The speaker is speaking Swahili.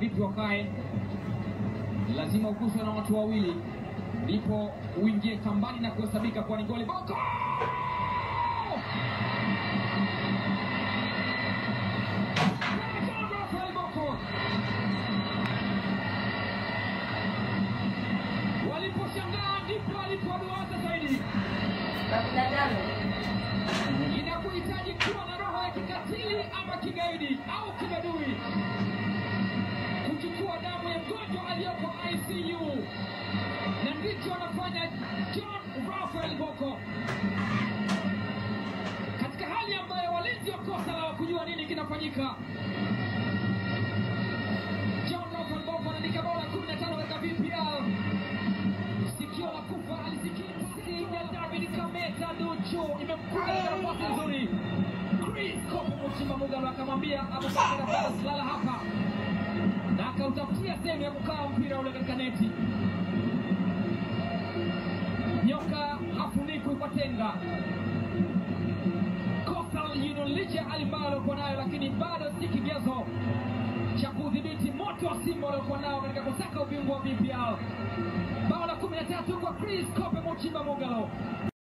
vipi wakae, lazima uguswe na watu wawili ndipo uingie kambani na kuhesabika kuwa ni goli. Boko Rafael Boko waliposhangaa ndipo alipoduaza zaidi. Inakuhitaji kuwa na roho ya kikatili ama kigaidi au kibadui kuchukua damu ya mgonjwa aliyoko ICU, na ndicho anafanya John Rafael Boko katika hali ambayo walinzi wakosa la kujua nini kinafanyika. John Rafael Boko anaandika bao la 15 katika VPL. Sikio la kufa alisikia pasi ya David Kameta Duchu imemkuta katika nafasi nzuri. Chris Kopo Muchimba Mugalo akamwambia Abubakar Abbas, lala hapa, na akautafutia sehemu ya kukaa mpira ule katika neti. Nyoka hafunikwi kwa tenga. Coastal Union licha ya hali mbaya waliokuwa nayo, lakini bado si kigezo cha kudhibiti moto wa Simba waliokuwa nao katika kusaka ubingwa wa VPL. Bao la 13 kwa Chris Kope Muchimba Mugalo.